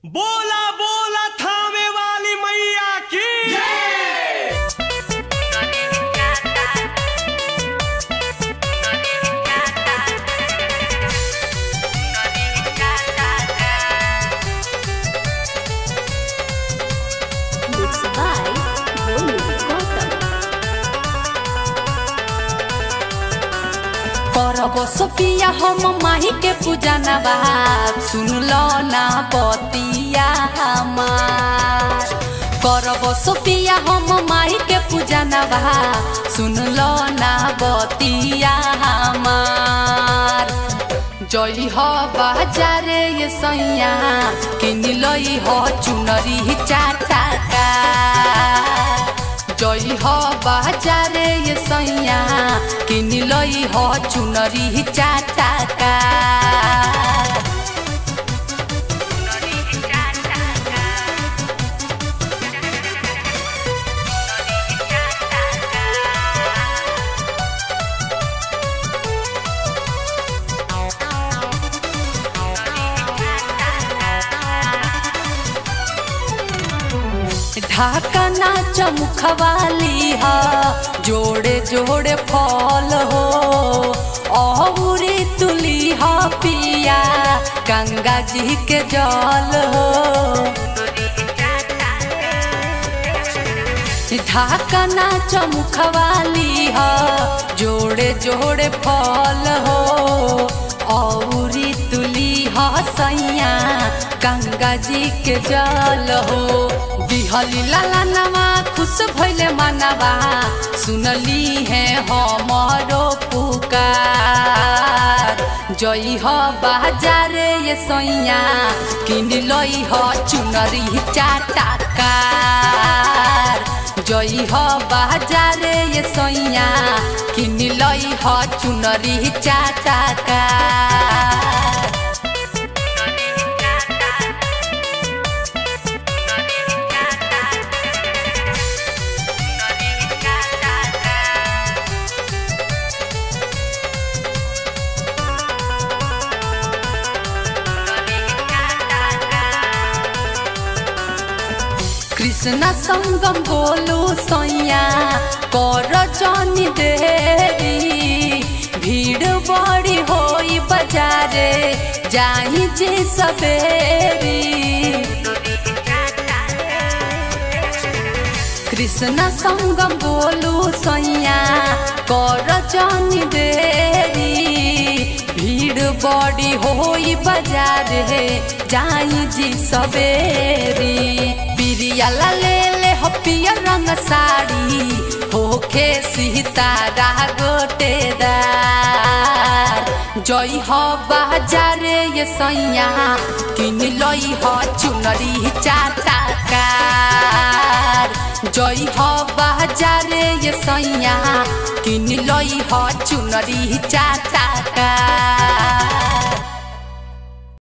बोला बोला थामे वाली मैया की Mixed by Bolu Gautam. करब सोपिया हम माही के पूजा नबा सुन लो ना बतिया हमार करब सोपिया हम माही के पूजा नबा सुन लो ना बतिया हमार जई हो बाजारे ये सैया किन लई हो चुनरी चाटा का जई हो बाजारे ये सैया किन लई हो चुनरी चाटा का ढाका ना चमुखवाली हा जोड़े जोड़े फल हो औरी तुली हा पिया गंगा जी के जल हो ढाका ना चमुखवाली हा जोड़े जोड़े फल हो औरी तुली हा सैया गंगा जी के जल हो बिहली लाला नवा खुश भइले मनवा सुनली है हमरो पुकार जई हो बाजार ये सैया किन लई हो चुनरी चाटा कार जई हो बाजार ये सैया किन लई हो चुनरी चाटा कार कृष्ण संगम बोलू सैया कर जनी देरी भीड़ बड़ी होई बजारे जाई जे सवेरी कृष्ण संगम बोलू सैया कर जनी देरी भीड़ बड़ी होई बाजार है जाई जी सवेरी बिरियाला ले ले हो पियर रंग साड़ी होखे सीतारा गोटेदार जई हो बाजार ये सैया किन लई हो चुनरी चाटा कार जई हो बाजार ये सैया किन लई हो चुनरी चाटा कार